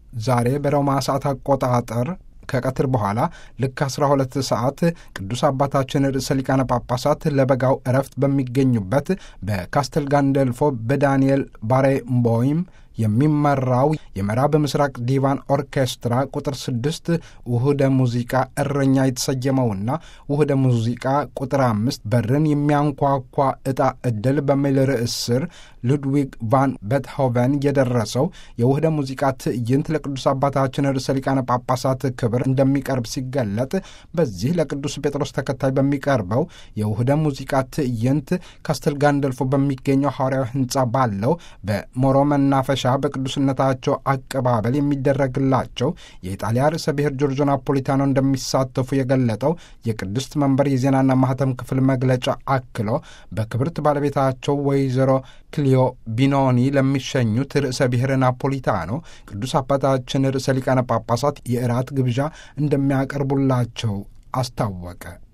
ዛሬ በሮማ ሰዓት አቆጣጠር ከቀትር በኋላ ልክ 12 ሰዓት ቅዱስ አባታችን ርዕሰ ሊቃነ ጳጳሳት ለበጋው እረፍት በሚገኙበት በካስተል ጋንደልፎ በዳንኤል ባሬምቦይም የሚመራው የምዕራብ ምስራቅ ዲቫን ኦርኬስትራ ቁጥር ስድስት ውህደ ሙዚቃ እረኛ የተሰየመውና ውህደ ሙዚቃ ቁጥር አምስት በርን የሚያንኳኳ ዕጣ ዕድል በሚል ርዕስ ስር ሉድዊግ ቫን ቤትሆቨን የደረሰው የውህደ ሙዚቃ ትዕይንት ለቅዱስ አባታችን ርዕሰ ሊቃነ ጳጳሳት ክብር እንደሚቀርብ ሲገለጥ በዚህ ለቅዱስ ጴጥሮስ ተከታይ በሚቀርበው የውህደ ሙዚቃ ትዕይንት ካስተል ጋንደልፎ በሚገኘው ሐዋርያዊ ሕንጻ ባለው በሞሮ መናፈሻ በቅዱስነታቸው አቀባበል የሚደረግላቸው የኢጣሊያ ርዕሰ ብሔር ጆርጆ ናፖሊታኖ እንደሚሳተፉ የገለጠው የቅድስት መንበር የዜናና ማህተም ክፍል መግለጫ አክሎ በክብርት ባለቤታቸው ወይዘሮ ክሊዮ ቢኖኒ ለሚሸኙት ርዕሰ ብሔር ናፖሊታኖ ቅዱስ አባታችን ርዕሰ ሊቃነ ጳጳሳት የእራት ግብዣ እንደሚያቀርቡላቸው አስታወቀ።